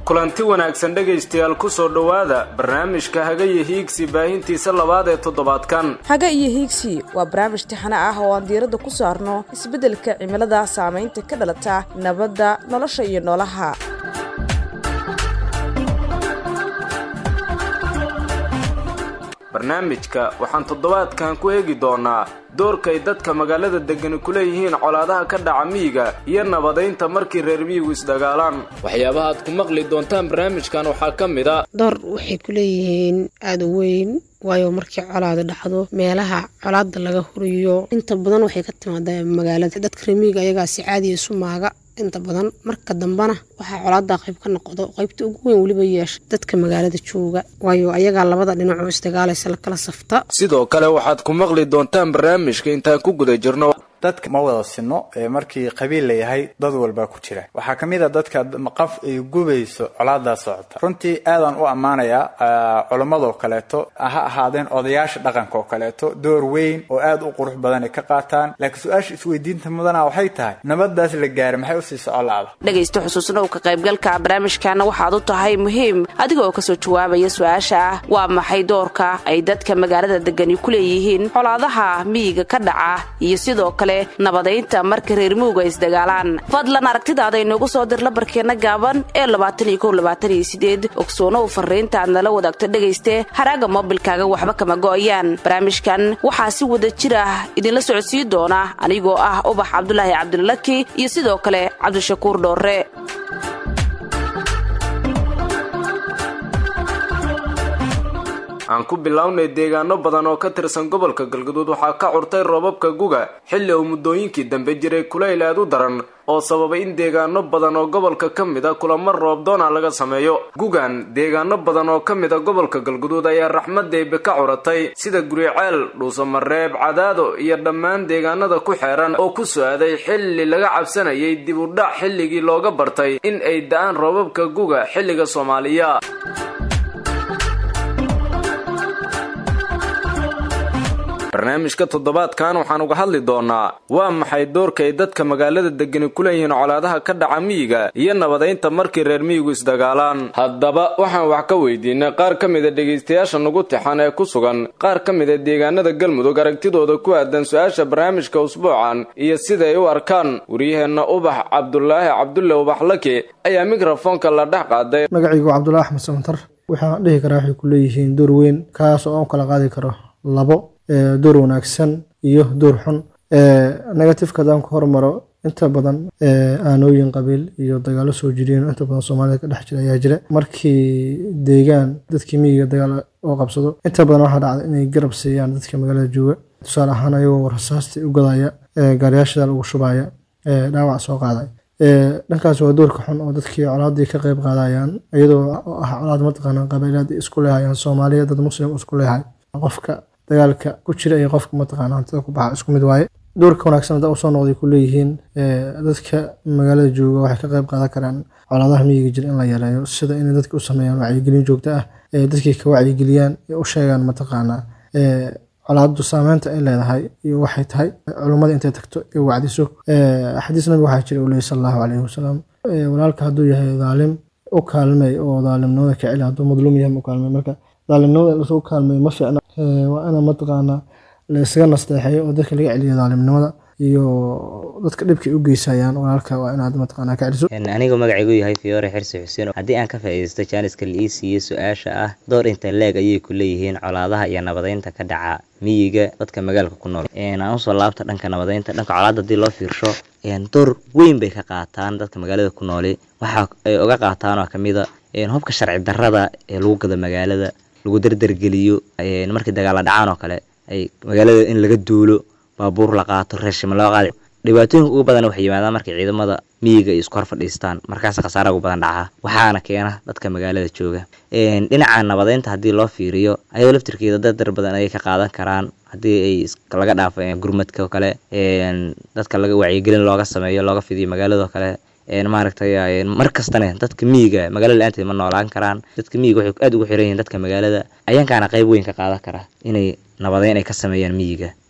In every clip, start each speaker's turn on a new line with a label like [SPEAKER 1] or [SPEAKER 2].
[SPEAKER 1] kulanti wanaagsan dhegaystayaal ku soo dhowaada barnaamijka haga iyo hiigsi baahintiisa labaad ee toddobaadkan
[SPEAKER 2] haga iyo hiigsi waa barnaamij tixane ah oo aan diiradda ku saarno isbeddelka cimilada saamaynta ka dhalata nabadda nolosha iyo noolaha
[SPEAKER 1] barnaamijka waxaan toddobaadkan ku eegi doonaa doorkay dadka magaalada degani ku leeyihiin colaadaha ka dhaca miyiga iyo nabadaynta markii reer miyigu isdagaalaan waxyaabaha aad ku maqli doontaan barnaamijkan waxaa ka mid a
[SPEAKER 3] door waxay ku leeyihiin aada u weyn waayo markii colaada dhacdo meelaha colaada laga huriyo inta badan waxay ka timaadaa magaalada dadka reer miyiga ayagaa si caadiya isu maaga inta badan marka dambena waxaa colaada qayb ka noqdo qaybta ugu weyn weliba yeesha dadka magaalada jooga waayo ayagaa labada dhinacoo isdagaalaysa lakala safta
[SPEAKER 1] sidoo kale waxaad ku maqli doontaan barnaamijka intaan ku guda jirno
[SPEAKER 4] dadka ma wada sinno ee markii qabiil layahay dad walbaa ku jira waxaa ka mid a dadka qaf ay gubayso colaadaa socota runtii aadaan u ammaanayaa culammadoo kaleeto ha ahaadeen odayaasha dhaqanka oo kaleeto door weyn oo aad u qurux badan ay ka qaataan laakiin su-aasha isweydiinta mudana waxay tahay nabadaas la gaaray maxay usii soco la-da
[SPEAKER 2] dhegaysta xusuusnow ka qaybgalka barnaamijkaana waxaad u tahay muhiim adiga oo kasoo jawaabaya su-aasha ah waa maxay doorka ay dadka magaalada degani ku leeyihiin colaadaha miyiga ka dhaca iyo sidoo kale nabadaynta marka reer muuga isdagaalaan fadlan aragtidaada inoogu soo dir labarkeenna gaaban ee ogsoonow fariinta aad nala wadaagto dhegayste haraaga moobilkaaga waxba kama go'ayaan barnaamijkan waxaa si wada jir ah idinla socodsiin doona anigoo ah ubax cabdulaahi cabdilaki iyo sidoo kale cabdishakuur dhoorre
[SPEAKER 1] aan ku bilownay deegaano badan oo ka tirsan gobolka galgaduud waxaa ka curtay roobabka guga xilli uu muddooyinkii dambe jiray kulayl aad u daran oo sababay in deegaano badan oo gobolka ka mid a kulamo roobdoona laga sameeyo gugan deegaano badan oo ka mid a gobolka galguduud ayaa raxmadeybe ka curatay sida guriceel dhuusamareeb cadaado iyo dhammaan deegaanada ku xeeran oo ku so-aaday xilli laga cabsanayay dib u dhac xilligii looga bartay in ay da-aan roobabka guga xilliga soomaaliya barnaamijka toddobaadkan waxaan uga hadli doonaa waa maxay doorka ay dadka magaalada degani ku leeyihiin colaadaha ka dhaca miyiga iyo nabadaynta markii reer miyigu isdagaalaan haddaba waxaan wax ka weydiinay qaar ka mida dhegaystayaasha nugu tixan ee ku sugan qaar ka mida deegaanada galmudug aragtidooda ku aadan su-aasha barnaamijka usbuucan iyo siday u arkaan waryaheenna ubax cabdulaahi cabdulle ubax laki ayaa mikrofoonka la dhex qaaday
[SPEAKER 5] magacaygu cabdulaahi axmed samantar waxaan dhihi karaa waxay ku leeyihiin door weyn kaas oo aan kala qaadi karo labo door wanaagsan iyo door xun negatifeka hadaan ku hormaro inta badan aanooyin qabiil iyo dagaalo soo jireen inta badan soomaalida ka dhex jira ayaa jira markii deegaan dadkii miyiga dagaal oo qabsado inta badan waxaa dhacda inay garab siiyaan dadka magaalada jooga tusaale ahaan ayagoo rasaastii u gadaya gaariyaashadaa lagu shubaya dhaawac soo qaaday dhankaas waa doorka xun oo dadkii colaadii ka qeyb qaadayaan iyadoo ah colaad mataqaana qabiilaad isku leehayaan soomaaliya dad muslim isku leehay qofka dagaalka ku jira iyo qofka mataqaana hantida ku baxa isku mid waaye doorka wanaagsan hadda usoo noqday ku leeyihiin dadka magaalada jooga waxay ka qeyb qaadan karaan colaadaha miyiga jira in la yareeyo sida inay dadka u sameeyaan wacyigelin joogto ah dadkii ka wacyigeliyaan ee u sheegaan mataqaana colaadu saameynta ay leedahay iyo waxay tahay culummada intay tagto ee wacdiso xadiis nabi waxaa jira uu leeyay sal allahu caleyhi wasalam walaalka hadduu yahay daalim u kaalmey oo daalimnimada ka celi hadduu madluum yahay u kaalmey marka daalimnimada lasoo kaalmeeyo ma fiicna waa ina mataqaana la isaga nasteexeeyo oo dadka laga celiyo daalimnimada iyo dadka dhibkay u geysayaan walaalka waa inaad mataqaana ka celiso
[SPEAKER 6] anigoo magacaygu yahay fiyoore xirsi xuseen haddii aan ka faa'iidaysto jaaniska la ii siiyo su-aasha ah door inta leeg ayay ku leeyihiin colaadaha iyo nabadaynta ka dhaca miyiga dadka magaalka ku nool aan usoo laabta dhanka nabadaynta dhanka colaada hadii loo fiirsho door weyn bay ka qaataan dadka magaalada ku nooli waxa ay uga qaataan oo kamid a hubka sharci darrada ee lagu gado magaalada lagu dardargeliyo markii dagaala dhacaan oo kale ay magaalada in laga duulo baabuur la qaato reeshima loo qaada dhibaatooyinka ugu badan waxay yimaadaan markay ciidamada miyiga ay isku hor fadhiistaan markaas khasaara ugu badan dhaca waxaana keena dadka magaalada jooga dhinaca nabadaynta haddii loo fiiriyo ayadoo laftirkeeda dadar badan ayay ka qaadan karaan haddii ay laga dhaafo gurmadka oo kale dadka laga wacyigelin looga sameeyo looga fidiyo magaalado kale maaragtay mar kastana dadka miyiga magaalada la-aanteed ma noolaan karaan dadka miyiga waxay aad ugu xiran yihiin dadka magaalada ayaankaana qayb weyn ka qaadan kara inay nabadeyn ay ka sameeyaan miyiga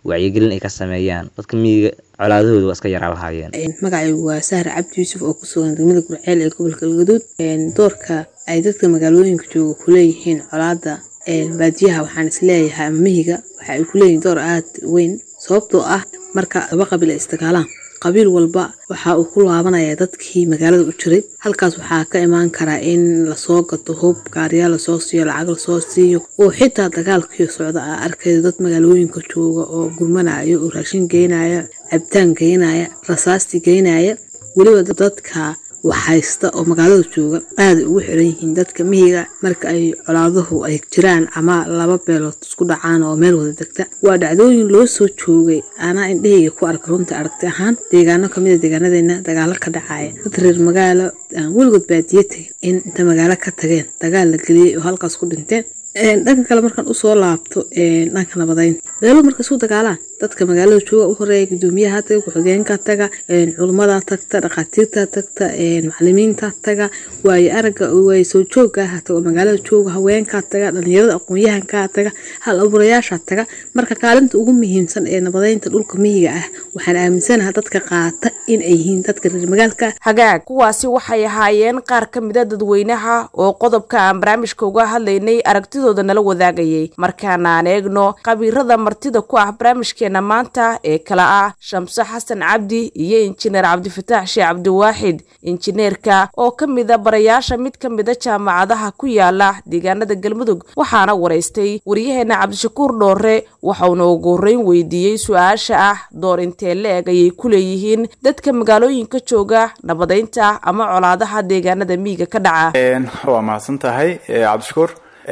[SPEAKER 6] wacyigelin ay ka sameeyaan dadka miyiga colaadahooda waa iska yaraa lahaayeen
[SPEAKER 7] magacaygu waa sahar cabdi yuusuf oo ku sugan degmada gurceel ee gobolka galgaduud doorka ay dadka magaalooyinka jooga ku leeyihiin colaada baadiyaha waxaan isleeyahay ama mihiga waxa ay ku leeyihiin door aad weyn sababtoo ah marka laba qabiil ay isdagaalaan qabiil walba waxa uu ku laabanaya dadkii magaalada u jiray halkaas waxaa ka imaan karaa in lasoo gato hub gaariyaal lasoo siiyo lacag lasoo siiyo oo xitaa dagaalkii socda a arkayda dad magaalooyinka jooga oo gurmanaya oo raashin geynaya cabitaan geynaya rasaasti geynaya weliba dadka waxhaysta oo magaalada jooga aada ugu xiran yihiin dadka mihiga marka ay colaaduhu ay jiraan ama laba beelood isku dhacaan oo meel wada degta waa dhacdooyin loo soo joogay anaa indhahayga ku arka runta aragti ahaan deegaano kamida deegaanadeena dagaalo ka dhacaya dad reer magaalo aan weligood baadiye tegin in inta magaalo ka tageen dagaal la geliyey oo halkaas ku dhinteen dhanka kale markaan usoo laabto dhanka nabadeynta beelo marka isu dagaalaan dadka magaalada jooga u horeeya gudoomiyaha taga ku-xigeenka taga culummada tagta dhakhaatiirta tagta macalimiinta taga waayo araga waayo soo joogaaha taga oo magaalada jooga haweenkaa taga dhalinyarada aqoon-yahankaa taga hal abuurayaasha taga marka kaalinta ugu muhiimsan ee nabadeynta dhulka miyiga ah waxaan aaminsanaha dadka qaata in ay yihiin dadka reer magaalka
[SPEAKER 2] hagaag kuwaasi waxay ahaayeen qaar ka mida dadweynaha oo qodobka aan barnaamijka uga hadlaynay aragtidooda nala wadaagayay markaana aan eegno qabiirada martida ku ah barnaamijkeena maanta ee kala ah shamse xasan cabdi iyo injineer cabdifataax sheekh cabdiwaaxid injineerka oo ka mida barayaasha mid ka mida jaamacadaha ku yaala deegaanada galmudug waxaana waraystay waryaheena cabdishakuur dhoore waxauna ugu horreyn weydiiyey su-aasha ah door intee la-eg ayay ku leeyihiin dadka magaalooyinka jooga nabadeynta ama colaadaha deegaanada miyiga ka dhaca
[SPEAKER 4] waa mahadsan tahay cabdishakuur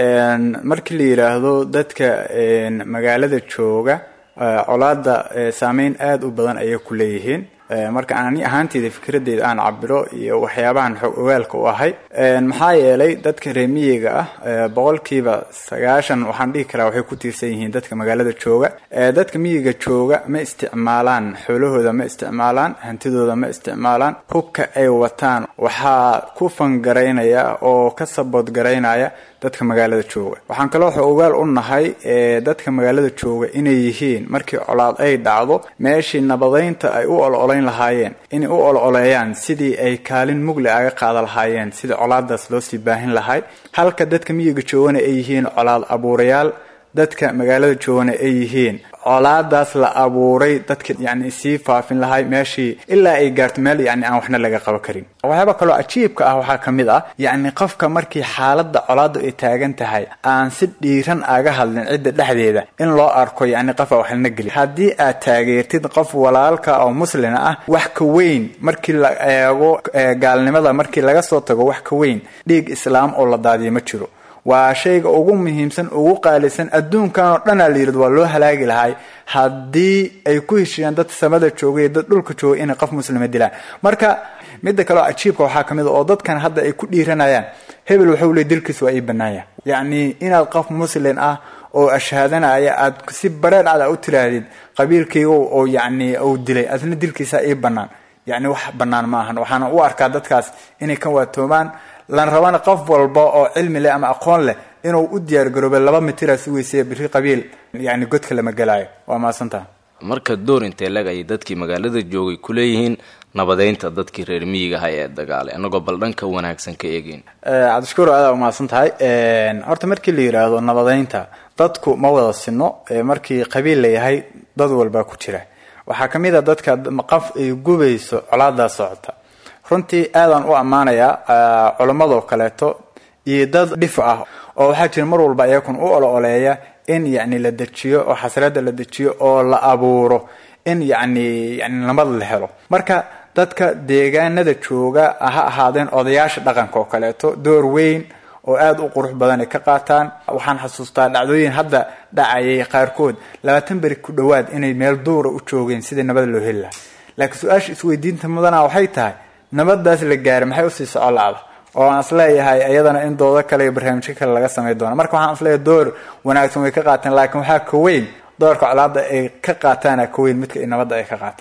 [SPEAKER 4] markii la yidhaahdo dadka magaalada jooga colaada saameyn aada u badan ayay ku leeyihiin marka ani ahaanteyda fikradeyda aan cabiro iyo waxyaabahan xog ogaalka u ahay maxaa yeelay dadka reemiyiga ah boqolkiiba sagaashan waxaan dhihi karaa waxay ku tiirsan yihiin dadka magaalada jooga dadka miyiga jooga ma isticmaalaan xoolahooda ma isticmaalaan hantidooda ma isticmaalaan hubka ay wataan waxaa ku fangaraynaya oo ka saboodgaraynaya dadka magaalada jooga waxaan kaloo xog ogaal u nahay dadka magaalada jooga inay yihiin markii colaad ay dhacdo meeshii nabadeynta ay u ololayn lahaayeen inay u ololeeyaan sidii ay kaalin mugle aga qaada lahaayeen sidii colaadaas loo sii baahin lahay halka dadka miyiga joogana ay yihiin colaad abuurayaal dadka magaalada joogana ay yihiin colaadaas la abuuray dadka yani sii faafin lahay meeshii ilaa ay gaarto meel yani aan waxna laga qaban karin waxyaaba kaloo cajiibka ah waxaa ka mid ah yacni qofka markii xaaladda colaadda ay taagan tahay aan si dhiiran aga hadlin cidda dhexdeeda in loo arko yani qofa waxlana geli haddii aad taageertid qof walaalka oo muslina ah wax ka weyn markii la eego gaalnimada markii laga soo tago wax ka weyn dhiig islaam oo la daadiyo ma jiro waa shayga ugu muhiimsan ugu qaalisan adduunkan oo dhanaa la yirad waa loo halaagi lahay haddii ay ku heshiiyaan dad samada jooga iyo dad dhulka jooga inay qof muslima dilaan marka midda kaleo cajiibka waxaa kamid a oo dadkan hadda ay ku dhiiranayaan hebel waxau leey dilkiis waa ii banaanya yacni inaad qof muslin ah oo ashhaadanaya aad si bareer cad a u tiraahdid qabiilkayga oo yacni uu dilay adna dilkiisa ii banaan yacni wax banaan ma ahan waxaana u arkaa dadkaas inay ka waatoomaan lan rabana qof walba oo cilmi leh ama aqoon leh inuu u diyaar garooba laba mitira si weysaya biri qabiil yani godka lama gelaayo waa mahadsantaha
[SPEAKER 1] marka door intee leg ayay dadkii magaalada joogay ku leeyihiin nabadeynta dadkii reer miyiga aha ee dagaalay annagoo bal dhanka wanaagsan ka eegeyn
[SPEAKER 4] cabdishakuur aada umahadsan tahay horta markii la yidhaahdo nabadeynta dadku ma wada sino markii qabiil layahay dad walbaa ku jira waxaa kamid a dadka qof ay gubayso colaadaa socota runtii aadaan u ammaanayaa culammadoo kaleeto iyo dad dhif ah oo waxaa jira mar walba iyakun u olo-oleeya in yacni la dejiyo oo xasrada la dejiyo oo la abuuro in yacni yani nabad la helo marka dadka deegaanada jooga ha ahaadeen odayaasha dhaqanka oo kaleeto door weyn oo aada u qurux badan ay ka qaataan waxaan xasuustaa dhacdooyin hadda dhacayay qaarkood labaatan beri ku dhowaad inay meel duura u joogeen sidii nabad loo heli lahaa laakiin su-aasha isweydiinta mudana waxay tahay nabadaas la gaaray maxay usii soco la-da oo aan isleeyahay iyadana in doodo kale iyo barnaamijyo kale laga samay doono marka waxaan isleeyahay door wanaagsan way ka qaateen laakiin waxaa ka weyn doorka colaada ay ka qaataana ka weyn midka nabadda ay ka qaataan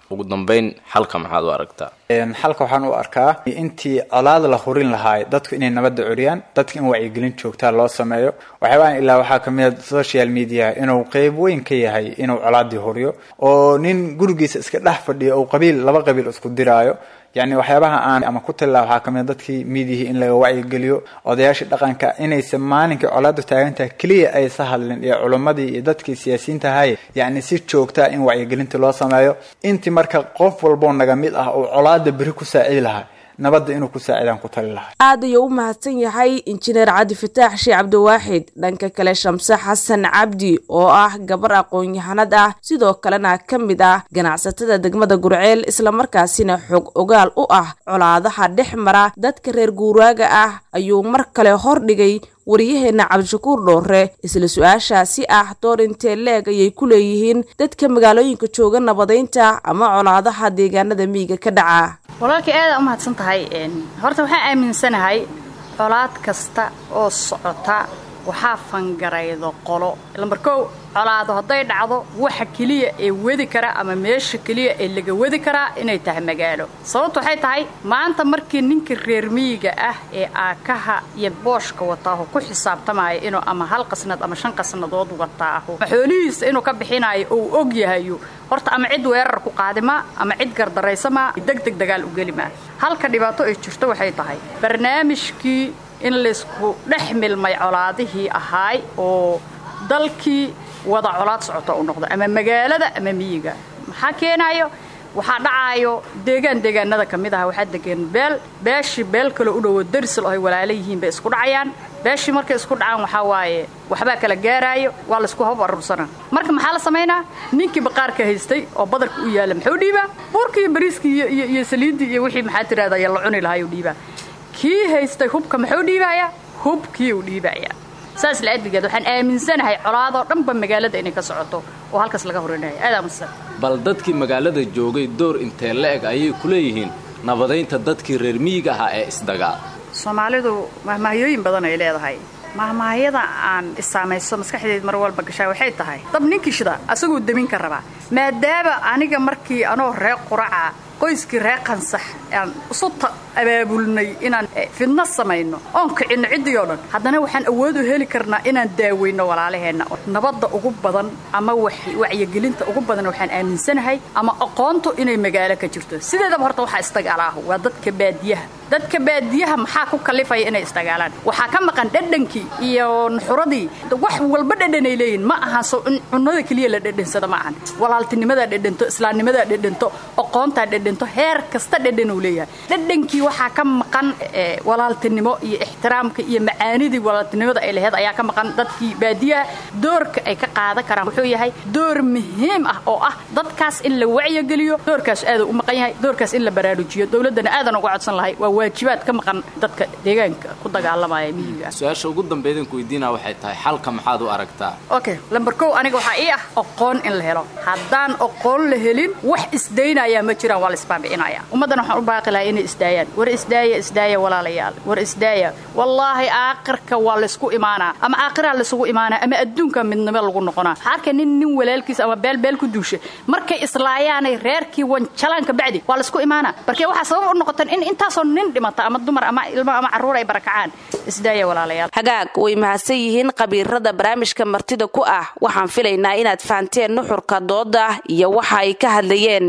[SPEAKER 1] ugu dambeyn xalka maxaad u aragtaa
[SPEAKER 4] xalka waxaan u arkaa intii colaad la hurin lahaay dadku inay nabadda curiyaan dadka in wacyigelin joogtaa loo sameeyo waxyaabahan ilaa waxaa kamid a social media inuu qeyb weyn ka yahay inuu colaadii huriyo oo nin gurigiisa iska dhex fadhiyo oo qabiil laba qabiil isku diraayo yacni waxyaabaha aan ama ku tallaa waxaa kamid a dadkii miidiyihii in laga wacyigeliyo odayaashii dhaqanka inaysan maalinkii colaadu taagantahay keliya aysa hadlin iyo culimmadii iyo dadkii siyaasiyiinta ahaye yacni si joogtaa in wacyigelinta loo sameeyo intii marka qof walboo naga mid ah oo colaada beri ku saacidi lahaa nabadda inuu ku saacidaan ku tali lahay
[SPEAKER 2] aad ayuu u mahadsan yahay injineer cabdi fataax sheekh cabdiwaaxid dhanka kale shamse xasan cabdi oo ah gabar aqoon-yahanad ah sidoo kalena ka mid ah ganacsatada degmada gurceel islamarkaasina xog ogaal u ah colaadaha dhex mara dadka reer guuraaga ah ayuu mar kale hordhigay waryaheena cabdishakuur dhoore isla su-aashaasi ah door intee leeg ayay ku leeyihiin dadka magaalooyinka jooga nabadaynta ama colaadaha deegaanada miyiga ka dhaca
[SPEAKER 8] walaalkii aada u mahadsan tahay horta waxaan aaminsanahay colaad kasta oo socota waxaa fangaraydo qolo lambar kow colaado hadday dhacdo waxa keliya ee wadi kara ama meesha keliya ee laga wadi karaa inay tahay magaalo sababtu waxay tahay maanta markii ninka reer miyiga ah ee aakaha iyo booshka wataaho ku xisaabtamaayo inuu ama hal qasnad ama shan qasnadood wataaho xoolihiisa inuu ka bixinayo ou og yahayo horta ama cid weerar ku qaadimaa ama cid gardaraysamaa degdeg dagaal u gelimaa halka dhibaato ay jirto waxay tahay barnaamijkii in laysku dhex milmay colaadihii ahaay oo dalkii wada colaad socota u noqdo ama magaalada ama miyiga maxaa keenaayo waxaa dhacaayo deegaan deegaanada ka mid aha waxaa degan beel beeshii beel kaloo u dhowo darisal oo ay walaala yihiin bay isku dhacayaan beeshii markay isku dhacaan waxaa waaye waxbaa kala gaaraayo waa laysku hab aruursana marka maxaa la samaynaa ninkii baqaarka haystay oo badarka u yaalla muxuu dhiibaa buurkii iyo bariiskii iyo saliiddii iyo wixii maxaa tirahda ya la cuni lahaayuu dhiibaa kii haystay hubka muxuu dhiibayaa hubkii uu dhiibayaa saas la-adligeed waxaan aaminsanahay colaadoo dhanba magaalada inay ka socoto oo halkaas laga horinayo aad aaminsan
[SPEAKER 1] bal dadkii magaalada joogay door intee la-eg ayay ku leeyihiin nabadaynta dadkii reer miyiga ahaa ee isdagaal
[SPEAKER 8] soomaalidu mahmaahyooyin badan ay leedahay mahmaahyada aan isaamayso maskaxdeed mar walba gashaa waxay tahay dab ninkii shida asaguu demin ka rabaa maadaama aniga markii anoo reer quraca qoyskii reer qansax aan isu abaabulnay inaan fidno samayno oon kicinno ciddii oo dhan haddana waxaan awood u heli karnaa inaan daaweyno walaalaheenna nabadda ugu badan ama wacyigelinta ugu badan waxaan aaminsanahay ama aqoontu inay magaalo ka jirto sideedaba horta waxaa isdagaalaahu waa dadka baadiyaha dadka baadiyaha maxaa ku kalifaya inay isdagaalaan waxaa ka maqan dhadhankii iyo nuxuradii wax walba dhadhanay leeyihin ma ahan so in cunnada keliya la dhadhansado ma ahan walaaltinimadaa dhadhanto islaamnimadaa dhadhanto aqoontaa dhadhanto heer kasta dhadhanuu leeyahay dhadhankii waxaa ka maqan walaaltinimo iyo ixtiraamka iyo macaanidii walaaltinimada ay laheyd ayaa ka maqan dadkii baadiyaha doorka ay ka qaadan karaan wuxuu yahay door muhiim ah oo ah dadkaas in la wacyigeliyo doorkaas aaduu u maqan yahay doorkaas in la baraarujiyo dowladdana aadan uga codsan lahay waa waajibaad ka maqan dadka deegaanka ku dagaalamaya miyiga
[SPEAKER 1] su-aasha ugu dambeydaan ku weydiinaa waxay tahay xalka maxaad u aragtaa
[SPEAKER 8] okay lambar kow aniga waxaa ii ah aqoon in la helo haddaan aqoon la helin wax isdaynayaa ma jiraan waa la isbaabicinaya ummaddana waxaan u baaqi lahaa inay isdaayaan war isdaaya isdaaya walaalayaal war isdaaya wallaahi aakhirka waa laysku imaanaa ama aakhiraa laysugu imaanaa ama adduunka midnimo lagu noqonaa waxaa arka nin nin walaalkiis ama beel beel ku duusha markay islaayaanay reerkii wanjalaanka bacdi waa laysku imaanaa barkee waxaa sabab u noqotan in intaasoo nin dhimata ama dumar ama ilmo ama carruur ay barakacaan isdaaya walaalayaal
[SPEAKER 2] hagaag way mahadsan yihiin khabiirada barnaamijka martida ku ah waxaan filaynaa inaad fahanteen nuxurka dooda iyo waxa ay ka hadlayeen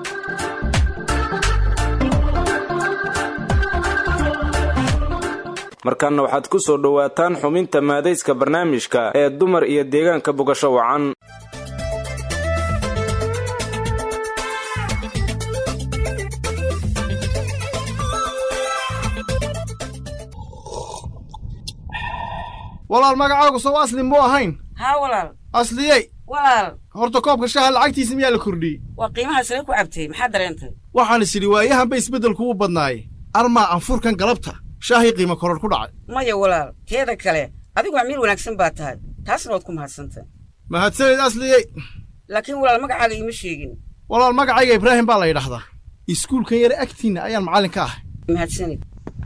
[SPEAKER 1] markaana waxaad ku soo dhowaataan xubinta maadayska barnaamijka ee dumar iyo deegaanka bogasho wacan
[SPEAKER 9] walaal magacaagu sow asli muu ahayn
[SPEAKER 10] haa walaal
[SPEAKER 9] asliyey
[SPEAKER 10] walaal
[SPEAKER 9] horta koobka shaha lacagtiisa miyaa la kordhiyey
[SPEAKER 10] waa qiimaha sare ku cabtay maxaa dareentay
[SPEAKER 9] waxaan is idhi waayahanba isbeddelku u badnaaye armaa anfurkan galabta shaahii qiimo koror ku dhacay
[SPEAKER 10] maya walaal teeda kale adigu amiir wanaagsan baa tahay taasna waad ku mahadsantay
[SPEAKER 9] mahadsanid asliyey
[SPEAKER 10] laakiin walaal magacaaga iima sheegin
[SPEAKER 9] walaal magacayga ibraahim baa la yidhaahdaa iskuulkan yare agtiinna ayaan macallin ka ahay
[SPEAKER 10] mahadsanid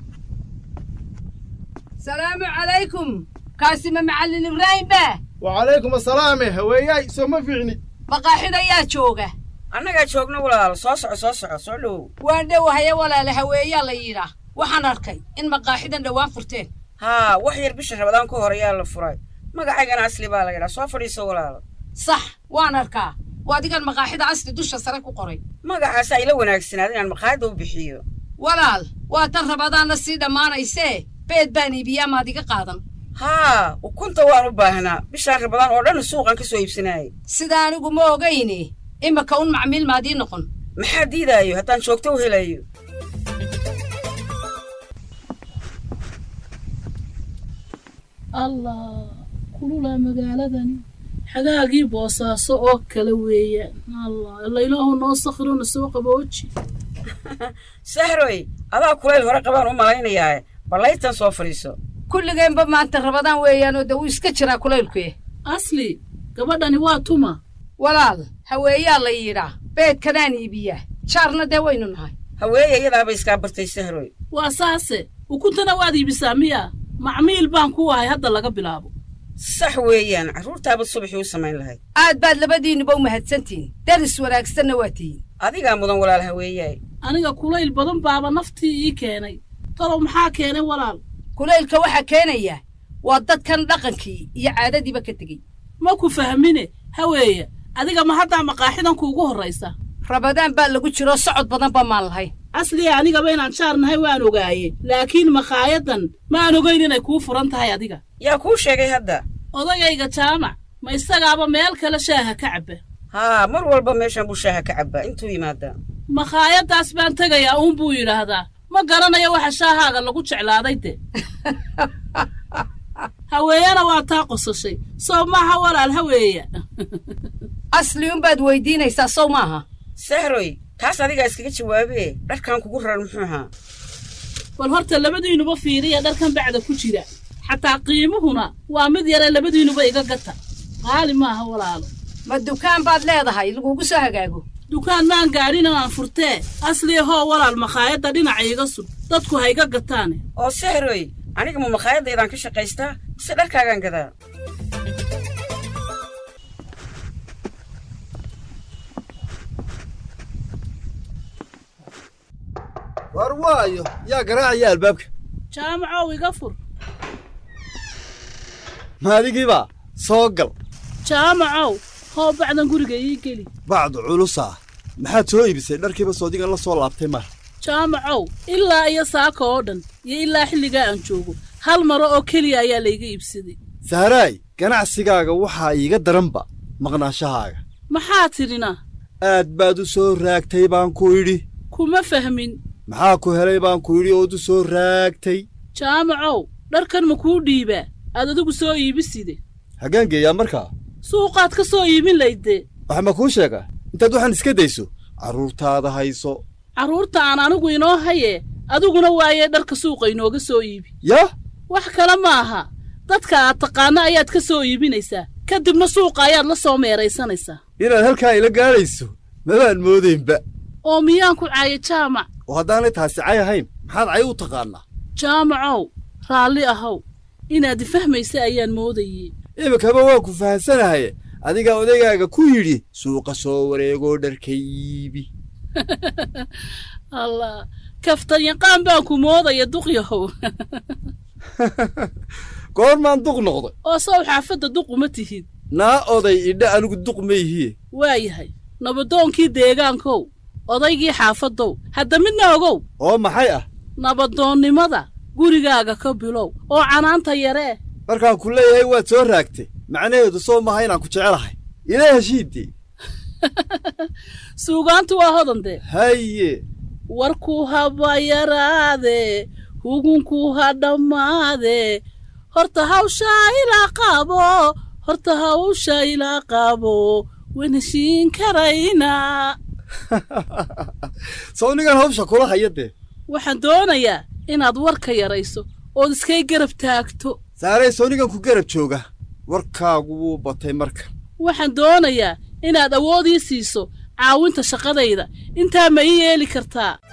[SPEAKER 11] salaamu calaykum kaasima macallin ibraahim baa
[SPEAKER 9] wacalaykum asalaame haweeyaay soo ma fiicni
[SPEAKER 11] maqaaxid ayaa jooga
[SPEAKER 10] annagaa joogno walaal soo soco soo soco soo dhowow
[SPEAKER 11] waan dhowahaye walaale haweeyaa la yidhaah waxaan arkay in maqaaxidan dhowaan furteen
[SPEAKER 10] haa wax yar bisha rabadaan ka hor ayaa la furay magacaygana asli baa la yidhaa soo fadhiiso walaalo
[SPEAKER 11] sax waan arkaa waa adigan maqaaxida asli dusha sare ku qoray
[SPEAKER 10] magacaasa ila wanaagsanaad inaan maqaayadda u bixiyo
[SPEAKER 11] walaal waa tan rabadaanna sii dhammaanaysee beed baan iibiyaa maad iga qaadan
[SPEAKER 10] haa ukunta waan u baahnaa bishaan rabadaan oo dhan suuqan ka soo iibsanaayay
[SPEAKER 11] sida anigu ma ogayne imaka un macmiil maadii noqon
[SPEAKER 10] maxaa diidaayo haddaan joogto u helayo
[SPEAKER 12] allah kululaa magaaladani xagaagii boosaaso oo kale weeyaan allah ila ilaahu noo sakhirona soo qabooji
[SPEAKER 10] sahroy adaa kulayl hore qabaan u malaynayaae ballaytan soo fadhiiso
[SPEAKER 11] kulligeenba maanta rabadaan weeyaanoo de wuu iska jiraa kulaylkuye
[SPEAKER 12] asli gabadhani waa tuma
[SPEAKER 11] walaal haweeyaa la yidhaa beedkanaan iibiyaa jaarna dee waynu nahay
[SPEAKER 10] haweeye iyadaaba iskaa bartay sahroy
[SPEAKER 12] waa saase ukuntana waad iibisaa miya macmiil baan ku ahay hadda laga bilaabo
[SPEAKER 10] sax weeyaan carruurtaabad subaxii u samayn lahayd
[SPEAKER 11] aad baad labadiinnuba u mahadsantihiin daris wanaagsanna waa tihiin
[SPEAKER 10] adigaa mudan walaal haweeyaay
[SPEAKER 12] aniga kulayl badan baaba naftii ii keenay talow maxaa keenay walaal
[SPEAKER 11] kulaylka waxaa keenaya waa dadkan dhaqankii iyo caadadiiba ka tegey
[SPEAKER 12] ma ku fahmine haweeye adiga ma haddaa maqaaxidan kuugu horraysa
[SPEAKER 11] rabadaan baa lagu jiro socod badanba maan lahayn
[SPEAKER 12] asliga anigaba inaan jaar nahay waan ogaaye laakiin makaayadan ma aan ogayn inay kuu furan tahay adiga
[SPEAKER 10] yaa kuu sheegay hadda
[SPEAKER 12] odagayga jaamac ma isagaaba meel kale shaaha ka cabba
[SPEAKER 10] haa mar walba meeshan buu shaaha ka cabbaa intuu yimaadaa
[SPEAKER 12] makhaayaddaas baan tegayaa uun buu yidhaahdaa ma garanayo waxa shaahaaga lagu jeclaaday de haweeyana waa taa qosashay sow maaha walaal haweeya
[SPEAKER 11] asli unbaad weydiinaysaa sow maaha
[SPEAKER 10] sahroy taas adigaa iskaga jawaabee dharkan kugu raran muxuu ahaa
[SPEAKER 12] bal horta labadiinuba fiiriya dharkan bacda ku jira xataa qiimuhuna waa mid yare labadiinuba iga gata qaali maaha walaalo
[SPEAKER 11] ma dukaan baad leedahay lagugu soo hagaago
[SPEAKER 12] dukaan maan gaadhin inaan furtee asliya hoo walaal makhaayadda dhinaca iga sug dadku ha iga gataane
[SPEAKER 10] oo sahroy aniga ma makhaayaddaydaan ka shaqaystaa mise dharkaagaan gadaa
[SPEAKER 13] war waayo yaa garaacaya albaabka
[SPEAKER 12] jaamacow iga fur
[SPEAKER 13] maadigiibaa soo gal
[SPEAKER 12] jaamacow hoo bacdan guriga ii geli
[SPEAKER 13] bacdu culusaa maxaad soo iibisay dharkiiba soodigan la soo laabtay mar
[SPEAKER 12] jaamacow ilaa iyo saaka oo dhan iyo ilaa xilligaa aan joogo hal maro oo keliya ayaa layga iibsaday
[SPEAKER 13] sahraay ganacsigaaga waxaa iiga daranba maqnaashahaaga
[SPEAKER 12] maxaa tidhina
[SPEAKER 13] aad baad u soo raagtay baan ku idhi
[SPEAKER 12] kuma fahmin
[SPEAKER 13] maxaa ku helay baan ku idhi ood u soo raagtay
[SPEAKER 12] jaamacow dharkan ma kuu dhiibaa aad adigu soo iibiside
[SPEAKER 13] haggaan geeyaa markaa
[SPEAKER 12] suuqaad ka soo iibin laydee
[SPEAKER 13] waxa ma kuu sheegaa intaad waxaan iska dayso carruurtaada hayso
[SPEAKER 12] carruurta aan anigu inoo haye adiguna waayee dharka suuqa inooga soo iibi
[SPEAKER 13] yah
[SPEAKER 12] wax kale ma aha dadka aad taqaanno ayaad ka soo iibinaysaa ka dibna suuqa ayaad la soo meeraysanaysaa
[SPEAKER 13] inaad halkaa ila gaadhayso mabaan moodaynba
[SPEAKER 12] oo miyaan ku caaye jaamac
[SPEAKER 13] oo haddaanay taasi cay ahayn maxaad cay u taqaannaa
[SPEAKER 12] jaamacow raalli ahow inaad ifahmaysa ayaan moodayey
[SPEAKER 13] iminkaba waa ku fahansanahaye adigaa odaygaaga ku yidhi suuqa soo wareegoo dharka iibi
[SPEAKER 12] allah kaftan yaqaan baan ku moodaya duqyahow
[SPEAKER 13] goormaan duq noqday
[SPEAKER 12] oo sow xaafadda duq uma tihid
[SPEAKER 13] naa oday idha anigu duq ma yihiye
[SPEAKER 12] waayahay nabadoonkii deegaankow odaygii xaafaddow hadda midna ogow
[SPEAKER 13] oo maxay ah
[SPEAKER 12] nabadoonnimada gurigaaga ka bilow oo canaanta yaree
[SPEAKER 13] markaan ku leeyahay waad soo raagtay macnaheedu soo maha inaan ku jecelahay ila heshiiddii
[SPEAKER 12] suugaantu waa hodandee
[SPEAKER 13] haye
[SPEAKER 12] warkuu haba yaraadee hugunkuu ha dhammaadee horta hawshaa ilaa qaabo horta hawsha ilaa qaabo wan heshiin karaynaa
[SPEAKER 13] sow nigan hawsha kula haya dee
[SPEAKER 12] waxaan doonayaa inaad warka yarayso ood iskay garab taagto
[SPEAKER 13] saarey soonigan ku garab jooga warkaagu wuu batay marka
[SPEAKER 12] waxaan doonayaa inaad awood ii siiso caawinta shaqadayda intaa ma ii yeeli kartaa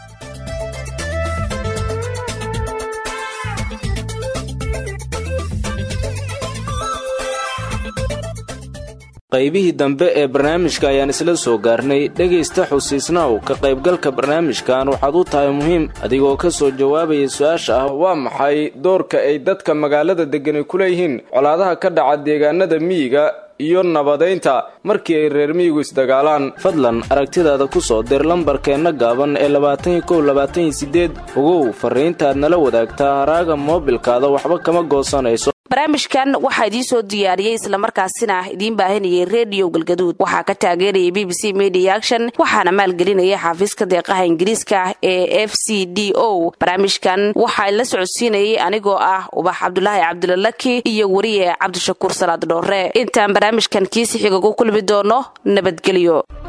[SPEAKER 1] qaybihii dambe ee barnaamijka ayaan isla soo gaarnay dhegaysta xusiisnaw ka qaybgalka barnaamijkan waxaad u tahay muhiim adigoo ka soo jawaabaya su-aasha ah waa maxay doorka ay dadka magaalada deggani ku leeyihiin colaadaha ka dhaca deegaanada miyiga iyo nabadaynta markii ay reer miyigu isdagaalaan fadlan aragtidaada ku soo dir lambarkeenna gaaban ee labaatan iyo kow labaatan iyo siddeed ogow farriintaad nala wadaagtaa haraaga moobilkaada waxba kama goosanayso
[SPEAKER 2] barnaamijkan waxaa idiin soo diyaariyey islamarkaasina idiin baahinayay rediyo galgaduud waxaa ka taageerayay b b c media action waxaana maalgelinaya xaafiiska deeqaha ingiriiska ee f c d o barnaamijkan waxaa la socodsiinayay anigoo ah ubax cabdulaahi cabdilalaki iyo weriye cabdishakuur salaad dhoore intaan barnaamijkan kiisi xiga ku kulmi doono nabadgelyo